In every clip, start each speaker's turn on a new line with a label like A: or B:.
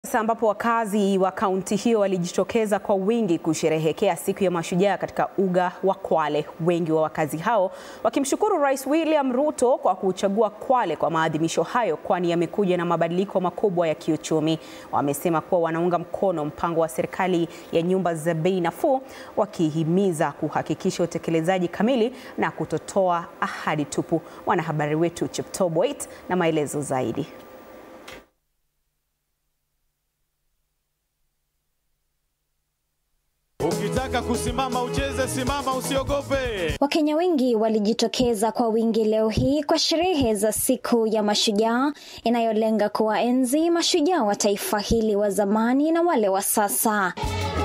A: Sasa ambapo wakazi wa kaunti hiyo walijitokeza kwa wingi kusherehekea siku ya Mashujaa katika uga wa Kwale. Wengi wa wakazi hao wakimshukuru Rais William Ruto kwa kuchagua Kwale kwa maadhimisho hayo, kwani yamekuja na mabadiliko makubwa ya kiuchumi. Wamesema kuwa wanaunga mkono mpango wa serikali ya nyumba za bei nafuu, wakihimiza kuhakikisha utekelezaji kamili na kutotoa ahadi tupu. Mwanahabari wetu Cheptoo Boit na maelezo zaidi.
B: Ukitaka kusimama ucheze, simama, usiogope.
C: Wakenya wengi walijitokeza kwa wingi leo hii kwa sherehe za siku ya Mashujaa inayolenga kuwaenzi mashujaa wa taifa hili wa zamani na wale wa sasa.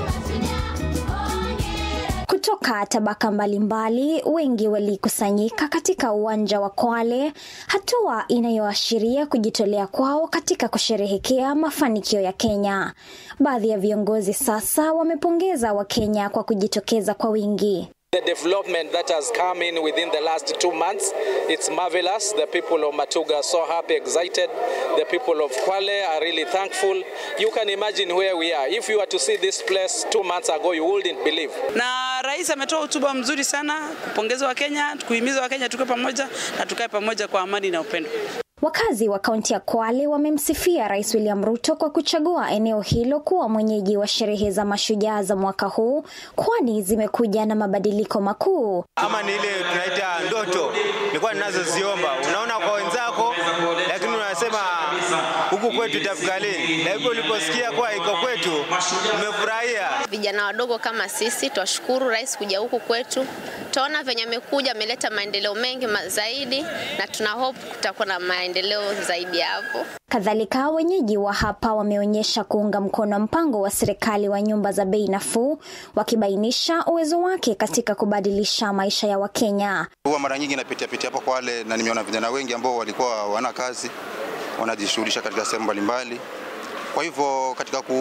C: Kutoka tabaka mbalimbali, wengi walikusanyika katika uwanja wa Kwale, hatua inayoashiria kujitolea kwao katika kusherehekea mafanikio ya Kenya. Baadhi ya viongozi sasa wamepongeza Wakenya kwa kujitokeza kwa wingi.
D: The development that has come in within the last two months, it's marvelous. The people of Matuga are so happy, excited. The people of Kwale are really thankful. You can imagine where we are. If you were to see this place two months ago, you wouldn't believe.
E: Na rais ametoa hotuba mzuri sana kupongeza Wakenya, kuhimiza Wakenya tukae pamoja na tukae pamoja kwa amani na upendo.
C: Wakazi wa kaunti ya Kwale wamemsifia Rais William Ruto kwa kuchagua eneo hilo kuwa mwenyeji wa sherehe za mashujaa za mwaka huu, kwani zimekuja na mabadiliko makuu.
F: Ama ni ile tunaita ndoto nilikuwa ninazoziomba, unaona kwa wenzako, lakini unasema huku kwetu itafika lini? Na hivyo uliposikia kuwa iko kwetu, umefurahia.
G: Vijana wadogo kama sisi twashukuru rais kuja huku kwetu, tunaona venye amekuja, ameleta maendeleo mengi ma zaidi, na tuna hope kutakuwa na maendeleo zaidi hapo.
C: Kadhalika, wenyeji wa hapa wameonyesha kuunga mkono mpango wa serikali wa nyumba za bei nafuu, wakibainisha uwezo wake katika kubadilisha maisha ya Wakenya.
H: Huwa mara nyingi napitia pitia hapo Kwale na nimeona vijana wengi ambao walikuwa wana kazi wanajishughulisha katika sehemu mbalimbali. Kwa hivyo katika ku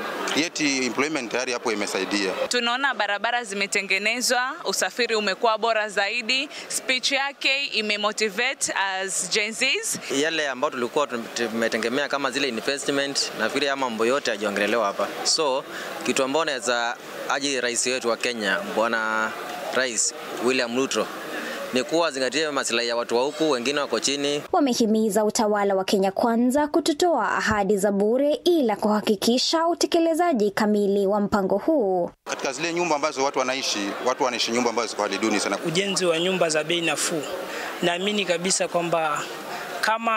H: create employment tayari hapo imesaidia.
I: Tunaona barabara zimetengenezwa, usafiri umekuwa bora zaidi. Speech yake imemotivate as Gen Zs.
J: Yale ambayo tulikuwa tumetegemea kama zile investment, nafikiri ya mambo yote yajongelelewa hapa. So kitu ambao naweza aji rais wetu wa Kenya Bwana Rais William Ruto ni kuwa zingatia maslahi ya watu wa huku, wengine wako chini.
C: Wamehimiza utawala wa Kenya Kwanza kutotoa ahadi za bure, ila kuhakikisha utekelezaji kamili wa mpango huu.
H: Katika zile nyumba ambazo watu wanaishi, watu wanaishi nyumba ambazo ziko hali duni sana.
K: Ujenzi wa nyumba za bei nafuu, naamini kabisa kwamba kama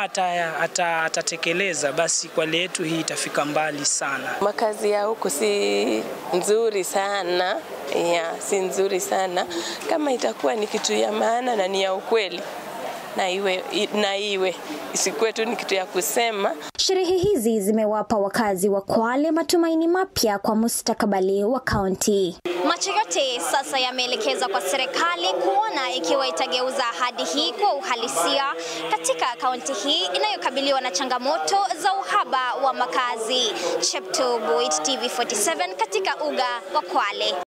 K: atatekeleza ata, ata basi Kwale yetu hii itafika mbali sana.
L: Makazi ya huku si nzuri sana ya, si nzuri sana. Kama itakuwa ni kitu ya maana na ni ya ukweli na iwe, na iwe isikuwe tu ni kitu ya kusema.
C: Sherehe hizi zimewapa wakazi wa Kwale matumaini mapya kwa mustakabali wa kaunti. Macho yote sasa yameelekezwa kwa serikali kuona ikiwa itageuza ahadi hii kwa uhalisia katika kaunti hii inayokabiliwa na changamoto za uhaba wa makazi. Cheptoo Boit, TV47 katika uga wa Kwale.